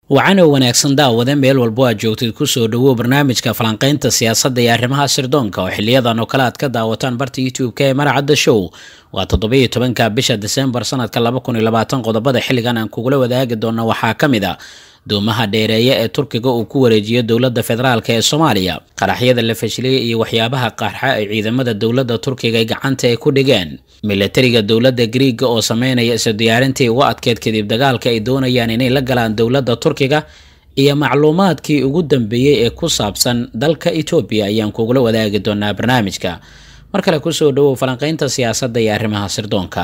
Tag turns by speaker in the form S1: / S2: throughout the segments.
S1: wacanow wanaagsan daawade meel walbo aad joogtid kusoo dhawow barnaamijka falanqaynta siyaasadda iyo arrimaha sirdoonka oo xiliyadan oo kale aad ka daawataan barta youtube-ka ee maracadda show waa toddobiyo tobanka bisha disembar sanadka laba kun iyo labaatan qodobada xilligan aan kugula wadaagi doona waxaa ka mid a doomaha dheereeye ee turkiga uu ku wareejiyo dowladda federaalk ee soomaaliya qaraxyada la fashiliyey iyo waxyaabaha qarxa ay ciidamada dowladda turkiga gacanta ay ku dhigeen milatariga dowladda griiga oo sameynaya isu diyaarintii uga adkeyd kadib dagaalka ay doonayaan inay la galaan dowladda turkiga iyo macluumaadkii ugu dambeeyey ee ku saabsan dalka etoobiya ayaan kugula wadaagi doonaa barnaamijka mar kale kusoo dhawow falanqaynta siyaasadda iyo arrimaha sirdoonka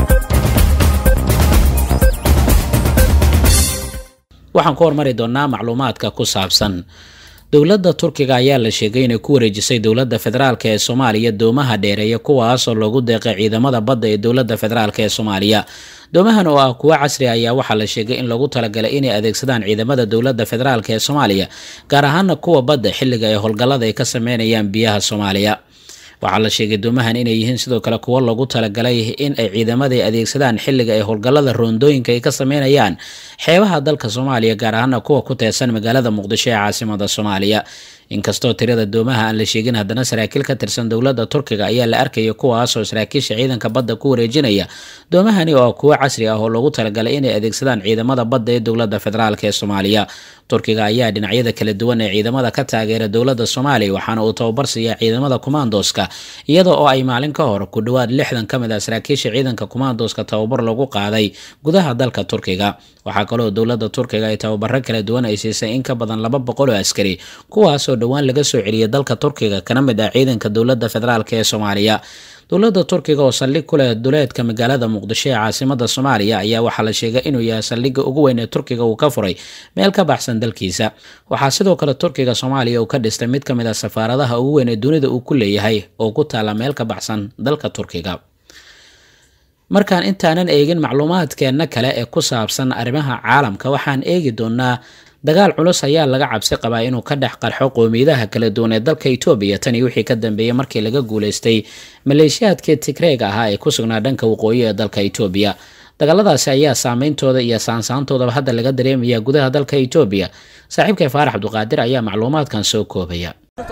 S1: waxaan ku hormari doonaa macluumaadka ku saabsan dowladda turkiga ayaa la sheegay inay ku wareejisay dowladda federaalk ee soomaaliya doomaha dheereeya kuwaasoo loogu deeqay ciidamada badda ee dowladda federaalk ee soomaaliya doomahan oo ah kuwo casri ayaa waxaa la sheegay in lagu talagalay inay adeegsadaan ciidamada dowladda federaalk ee soomaaliya gaar ahaana kuwa badda xilliga ay howlgallada ay ka sameynayaan biyaha soomaaliya waxaa la sheegay doomahan inay yihiin sidoo kale kuwo lagu talagalay in ay ciidamada adeegsadaan xilliga ay howlgallada roondooyinka ay ka sameynayaan xeebaha dalka soomaaliya gaar ahaana kuwa ku teesan magaalada muqdisho ee caasimada soomaaliya inkastoo tirada doomaha aan la sheegin haddana saraakiil ka tirsan dowladda turkiga ayaa la arkaya kuwaasoo saraakiisha ciidanka badda ku wareejinaya doomahani oo kuwo casri ah oo loogu talagalay inay adeegsadaan ciidamada badda ee dowladda federaalk ee soomaaliya turkiga ayaa dhinacyada kala duwan ee ciidamada ka taageera dowladda soomaaliya waxaana uu tababar siiya ciidamada kumaandoska iyada oo ay maalin ka hor ku dhowaad lixdan ka mid ah saraakiisha ciidanka kumaandoska tababar lagu qaaday gudaha dalka turkiga waxaa kaloo dowladda turkiga ay tababaro kala duwan ay siisay in ka badan laba boqol oo askari kuwaasoo dhowaan laga soo celiyay dalka turkiga kana mid ah ciidanka dowladda federaalk ee soomaaliya dowladda turkiga oo saldhig ku leh duleedka magaalada muqdisho ee caasimada soomaaliya ayaa waxaa la sheegay inuu yahay saldhigga ugu weyn ee turkiga uu ka furay meel ka baxsan dalkiisa waxaa sidoo kale turkiga soomaaliya uu ka dhistay mid ka mid ah safaaradaha ugu weyn ee dunida uu ku leeyahay oo ku taala meel ka baxsan dalka turkiga markaan intaanan eegin macluumaadkeenna kale ee ku saabsan arrimaha caalamka waxaan eegi doonaa dagaal culus ayaa laga cabsi qabaa inuu ka dhex qarxo qowmiyadaha kala duwan ee dalka etoobiya tanii wixii ka dambeeyey markii laga guuleystay maleeshiyaadkii tigreega ahaa ee ku sugnaa dhanka waqooyi ee dalka etoobiya dagaaladaasi ayaa saameyntooda iyo saansaantoodaba hadda laga dareemaya gudaha dalka etoobiya saaxiibkay faarax cabduqaadir ayaa macluumaadkan soo koobaya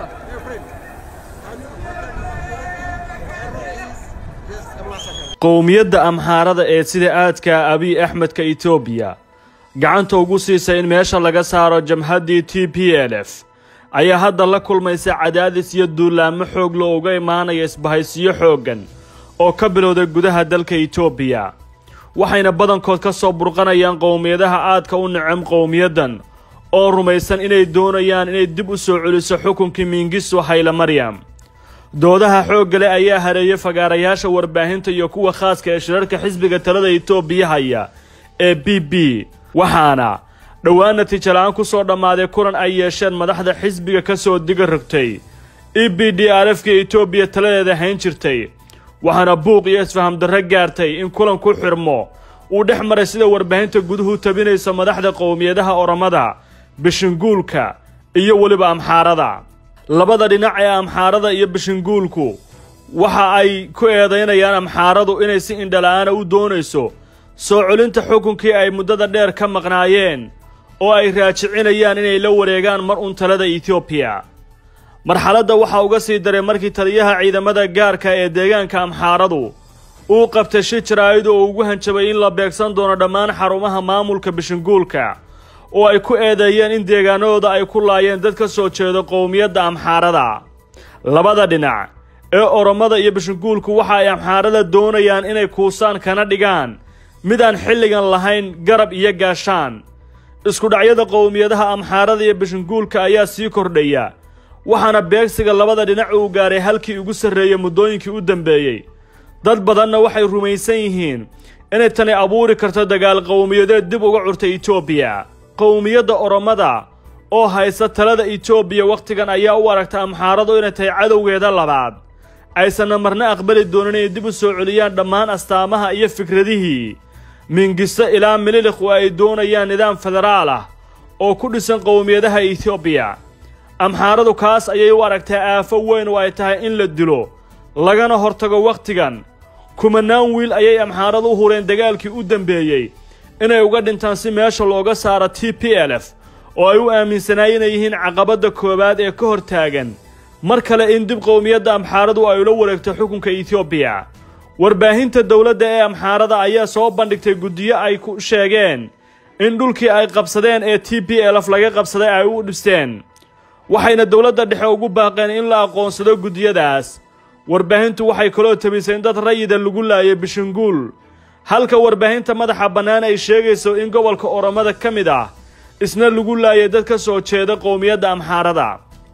S2: qowmiyadda amxaarada ee sida aadka abiy axmedka etoobiya gacanta ugu siisay in meesha laga saaro jamhaddii t p l f ayaa hadda la kulmaysa cadaadis iyo duulaamo xoog lo uga imaanaya isbahaysiyo xooggan oo ka bilowday gudaha dalka etoobiya waxayna badankood ka soo burqanayaan qowmiyadaha aadka u necem qowmiyaddan oo rumaysan inay doonayaan inay dib u soo celiso xukunkii mingiso hayla maryam doodaha xoogga leh ayaa hareeyay fagaarayaasha warbaahinta iyo kuwa khaaska ee shirarka xisbiga talada etoobiya haya ee b b waxaana dhowaan natiijo la-aan ku soo dhammaaday kulan ay yeesheen madaxda xisbiga ka soo diga rogtay e b d r f ka etoobiya taladeeda hayn jirtay waxaana buuq iyo isfaham darro gaartay in kulan ku xidhmo uu dhex maray sida warbaahinta guduhu tabinaysa madaxda qowmiyadaha oramada bishinguulka iyo weliba amxaarada labada dhinac ee amxaarada iyo bishinguulku waxa ay ku eedaynayaan amxaaradu inay si indhala-aana u doonayso soo celinta xukunkii ay muddada dheer ka maqnaayeen oo ay raajicinayaan inay la wareegaan mar un talada etoobiya marxaladda waxaa uga sii daray markii taliyaha ciidamada gaarka ee deegaanka amxaaradu uu qabtay shi jaraa'id oo ugu hanjabay in la beegsan doono dhammaan xarumaha maamulka bishinguulka oo ay ku eedeeyeen in deegaanadooda ay ku laayeen dad ka soo jeedo qowmiyadda amxaarada labada dhinac ee oromada iyo bishinguulku waxa ay amxaarada doonayaan inay kuusaan kana dhigaan mid aan xilligan lahayn garab iyo gaashaan iskudhacyada qowmiyadaha amxaarada iyo bishinguulka ayaa sii kordhaya waxaana beegsiga labada dhinac uu gaaray halkii ugu sarreeyey muddooyinkii u dambeeyey dad badanna waxay rumaysan yihiin inay tani abuuri karto dagaal qowmiyadeed dib uga curtay etoobiya qowmiyadda oromada oo haysa talada etoobiya wakhtigan ayaa u aragta amxaaradu inay tahay cadowgeeda labaad aysanna marna aqbali doonin inay dib u soo celiyaan dhammaan astaamaha iyo fikradihii mingisto ilaa mililikh oo ay doonayaan nidaam federaal ah oo ku dhisan qowmiyadaha etoobiya amxaaradu kaas ayay u aragtaa aafo weyn oo ay tahay in la dilo lagana hortago wakhtigan kumanaan wiil ayay amxaaradu u hureen dagaalkii u dambeeyey inay uga dhintaan si meesha looga saaro t p l f oo ay u aaminsanaayeen inay yihiin caqabadda koowaad ee ka hor taagan mar kale in dib qowmiyadda amxaaradu ay ula wareegto xukunka etoobiya warbaahinta dowladda ee amxaarada ayaa soo bandhigtay guddiyo ay ku sheegeen in dhulkii ay qabsadeen ee t p l f laga qabsaday ay u dhisteen waxayna dowladda dhexe ugu baaqeen in la aqoonsado guddiyadaas warbaahintu waxay kaloo tabisay in dad rayida lagu laayay bishinguul halka warbaahinta madaxa bannaan ay sheegayso in gobolka oromada ka mid ah isna lagu laayay dad ka soo jeeda qowmiyadda amxaarada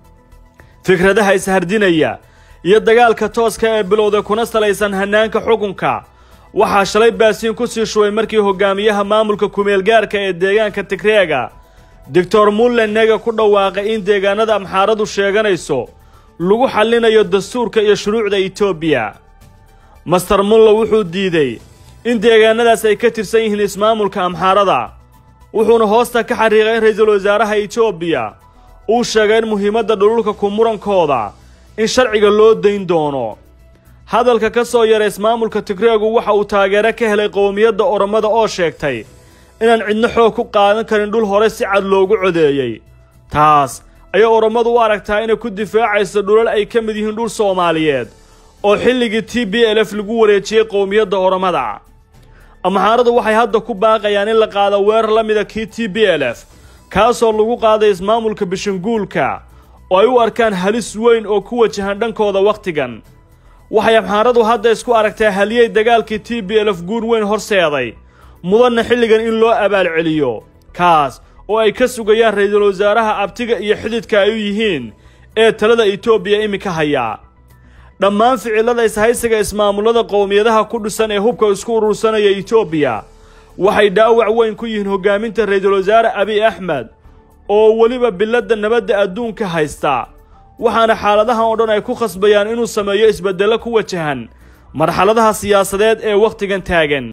S2: fikradaha ishardinaya iyo dagaalka tooska ee bilowda kuna salaysan hannaanka xukunka waxaa shalay baasiin ku sii shubay markii hogaamiyaha maamulka kumeelgaarka ee deegaanka tigreega doctor mullenega ku dhawaaqay in deegaanada amxaaradu sheeganayso lagu xallinayo dastuurka iyo shuruucda etoobiya master mulle wuxuu diiday in deegaanadaas ay ka tirsan yihiin ismaamulka amxaarada wuxuuna hoosta ka xariiqay in ra-iisul wasaaraha etoobiya uu sheegay in muhiimadda dhululka ku murankooda in sharciga loo dayn doono hadalka ka soo yara ismaamulka tigreegu waxa uu taageero ka helay qowmiyadda oromada oo sheegtay inaan cidno xoog ku qaadan karin dhul hore si cad loogu codeeyey taas ayay orommadu u aragtaa inay ku difaacayso dhulal ay ka mid yihiin dhul soomaaliyeed oo xilligii t b l f lagu wareejiyey qowmiyadda oromada amxaaradu waxay hadda ku baaqayaan in la qaado weerar la mida kii t b l f kaasoo lagu qaaday ismaamulka bishinguulka oo ay u arkaan halis weyn oo ku wajahan dhankooda wakhtigan waxay amxaaradu hadda isku aragtaa haliyey dagaalkii t b l f guur weyn horseeday mudanna xilligan in loo abaalceliyo kaas oo ay ka sugayaan ra-iisul wasaaraha abtiga iyo xididka ay u yihiin ee talada etoobiya iminka hayaa dhammaan ficilada ishaysiga ismaamullada qowmiyadaha ku dhisan ee hubka isku urursanaya etoobiya waxay dhaawac weyn ku yihiin hogaaminta ra-iisul wasaare abiy axmed oo weliba biladda nabadda adduunka haysta waxaana xaaladahan oo dhan ay ku khasbayaan inuu sameeyo isbeddello ku wajahan marxaladaha siyaasadeed ee wakhtigan taagan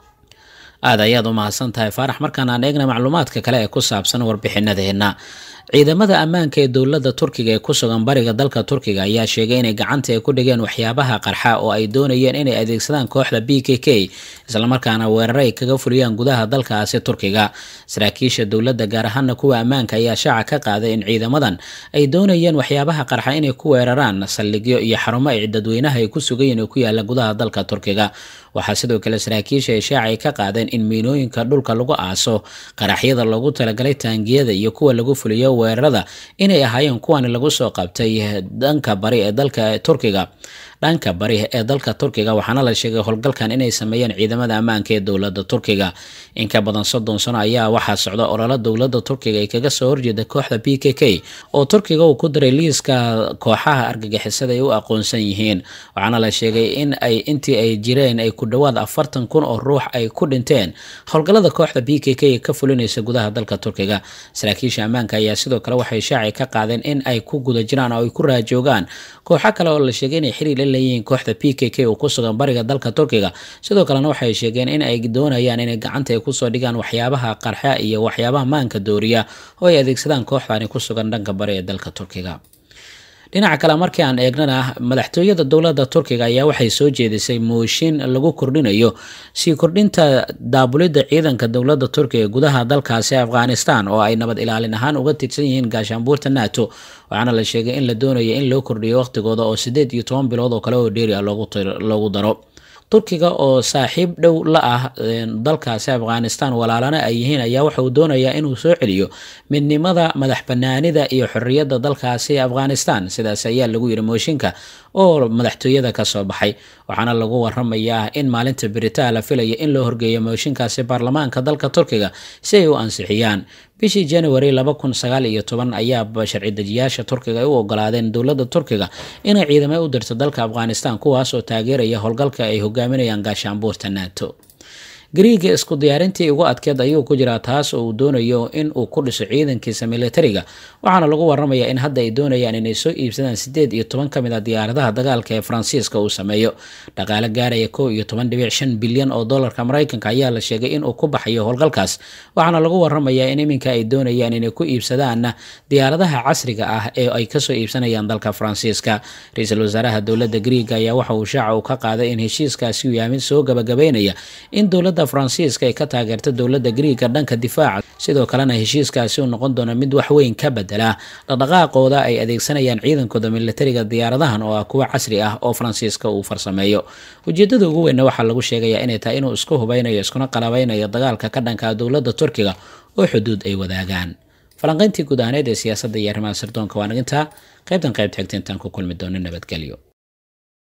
S1: aada ayaad u mahadsan tahay faarax markaan aan eegna macluumaadka kale ee ku saabsan warbixinadeenna ciidamada ammaanka ee dowladda turkiga ee ku sugan bariga dalka turkiga ayaa sheegay inay gacanta ay ku dhigeen waxyaabaha qarxa oo ay doonayeen inay adeegsadaan kooxda b k k islamarkaana weeraro ay kaga fuliyaan gudaha dalkaasi turkiga saraakiisha dowladda gaar ahaana kuwa ammaanka ayaa shaaca ka qaaday in ciidamadan ay doonayeen waxyaabaha qarxa inay ku weeraraan saldhigyo iyo xarumo ay dadweynaha ay ku sugayeen oo ku yaala gudaha dalka turkiga waxaa sidoo kale saraakiisha ay shaaca ay ka qaadeen in miinooyinka dhulka lagu aaso qaraxyada loogu talagalay taangiyada iyo kuwa lagu fuliyo weerarada inay ahaayeen kuwani lagu soo qabtay dhanka bari ee dalka turkiga dhanka bari ee dalka turkiga waxaana la sheegay howlgalkan inay sameeyeen ciidamada ammaanka ee dowladda turkiga in ka badan soddon sano ayaa waxaa socda ololo dowladda turkiga ay kaga soo horjeeda kooxda b k k oo turkiga uu ku diray liiska kooxaha argagixisada ay u aqoonsan yihiin waxaana la sheegay in ay intii ay jireen ay ku dhowaad afartan kun oo ruux ay ku dhinteen howlgallada kooxda b k k ee ka fulinaysa gudaha dalka turkiga saraakiisha ammaanka ayaa sidoo kale waxay shaaci ka qaadeen in ay ku guda jiraan oo ay ku raajoogaan kooxo kale oo la sheegay inay xiriir la leeyihiin kooxda p k k oo ku sugan bariga dalka turkiga sidoo kalena waxay sheegeen in ay doonayaan inay gacanta ay kusoo dhigaan waxyaabaha qarxa iyo waxyaabaha maanka dooriya oo ay adeegsadaan kooxdani ku sugan dhanka bari ee dalka turkiga dhinaca kale markii aan eegnana madaxtooyada dowladda turkiga ayaa waxay soo jeedisay mooshin lagu kordhinayo sii kordhinta daabulidda ciidanka dowladda turkiga ee gudaha dalkaasi afghanistan oo ay nabad ilaalin ahaan uga tirsan yihiin gaashaanbuurta nato waxaana la sheegay in la doonayo in loo kordhiyo waqtigooda oo siddeed iyo toban bilood oo kale oo dheeri ah loogu daro turkiga oo saaxiib dhow la ah dalkaasi afghanistan walaalana ay yihiin ayaa waxa uu doonayaa inuu soo celiyo midnimada madax banaanida iyo xorriyadda dalkaasi afghanistan sidaas ayaa lagu yiri mooshinka oo madaxtooyada ka soo baxay waxaana lagu waramayaa in maalinta beritaa la filaya in loo horgeeyo mooshinkaasi baarlamaanka dalka turkiga si ay u ansixiyaan bishii january laba kun sagaal iyo toban ayaa sharci dejiyaasha turkiga ay u ogolaadeen dowladda turkiga inay ciidamo u dirto dalka afghanistan kuwaas oo taageeraya howlgalka ay hogaaminayaan gaashaanbuurta nato gariiga isku diyaarintii ugu adkeed ayuu ku jiraa taas oo uu doonayo in uu ku dhiso ciidankiisa militariga waxaana lagu waramayaa in hadda ay doonayaan inay soo iibsadaan sideed iyo toban ka mid a diyaaradaha dagaalka ee faransiiska uu sameeyo dhaqaale gaaraya kow iyo toban dhibic shan bilyan oo dolarka maraykanka ayaa la sheegay inuu ku baxayo howlgalkaas waxaana lagu waramayaa in iminka ay doonayaan inay ku iibsadaan diyaaradaha casriga ah ee ay kasoo iibsanayaan dalka faransiiska ra-iisul wasaaraha dowladda gariiga ayaa waxa uu shaaca uu ka qaaday in heshiiskaasi uu yahay mid soo gabagabeynaya in dowladda dowladda faransiiska ay ka taageerta dowladda griiga dhanka difaaca sidoo kalena heshiiskaasi uu noqon doono mid wax weyn ka bedela dhaqdhaqaaqooda ay adeegsanayaan ciidankooda militariga diyaaradahan oo ah kuwo casri ah oo faransiiska uu farsameeyo ujeedada ugu weynna waxaa lagu sheegayaa inay tahay inuu isku hubeynayo iskuna qalabeynayo dagaalka ka dhanka dowladda turkiga oo xuduud ay wadaagaan falanqayntii guud ahaaneed ee siyaasadda iyo arrimaha sirdoonka waa nagintaa qaybtan qayb xigta intaan ku kulmi doono nabadgelyo